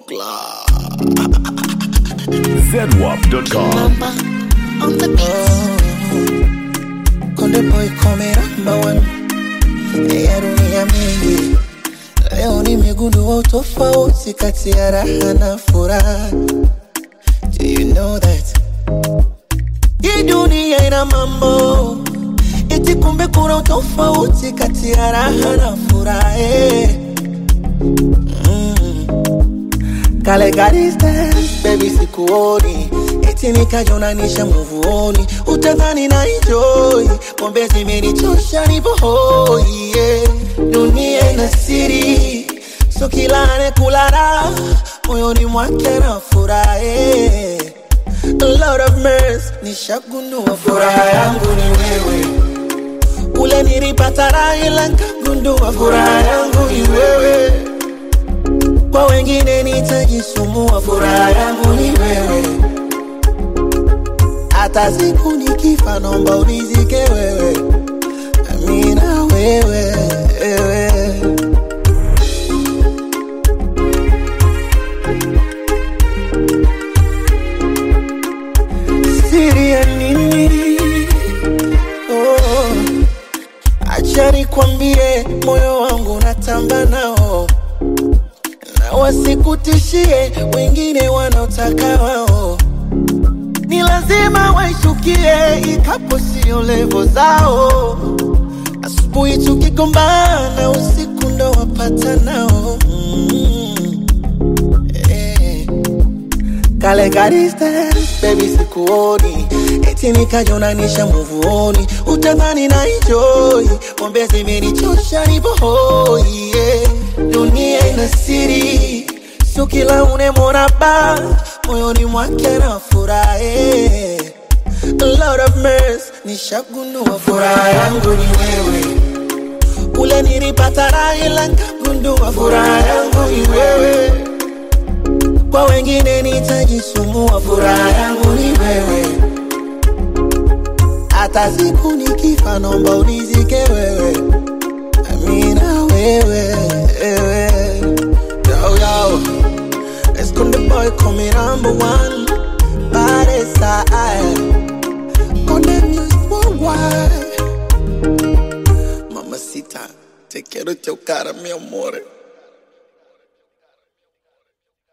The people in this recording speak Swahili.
Buckler. ZWAP.com. Mamba on the beat. Konde boy come number one ya dunia mingi. Leo nimegundua utofauti kati ya raha na furaha. Do you know that? Hii dunia ina mambo eti, kumbe kuna utofauti kati ya raha na furaha. eh. Kale ka distance, baby sikuoni eti nikajonanisha muvuoni utadhani na enjoy pombe zimenichosha nipo hoi yeah. dunia ina siri so kila anekula moyoni mwake na furahe Lord of mercy nishagundua furaha yangu ni wewe ule nilipata raha ila nkagundua furaha yangu ni wewe kwa wengine nitajisumbua, furaha yangu ni wewe. Hata siku nikifa, naomba unizike wewe, amina wewe, wewe. Siri ya nini? Oh, acha nikwambie, moyo wangu natamba nao na wasikutishie wengine wanaotaka wao, ni lazima waishukie, ikapo sio levo zao. Asubuhi tukigombana, usiku ndo wapata nao mm. eh. Kale ka distance, baby sikuoni eti nikajonanisha muvuoni utadhani na enjoy pombe zimenichosha nipo hoi yeah. dunia ina siri sio kila unemwona ba moyoni mwake na furahe Lord of mercy nishagundua furaha yangu ni wewe ule nilipata raha ila nkagundua furaha yangu ni wewe kwa wengine nitajisumbua, furaha yangu ni wewe. Hata siku nikifa, naomba unizike wewe, amina wewe, wewe. Yo, yo. Let's go the boy coming number one Body side Konde music worldwide Mamacita, te quiero chocar, mi amore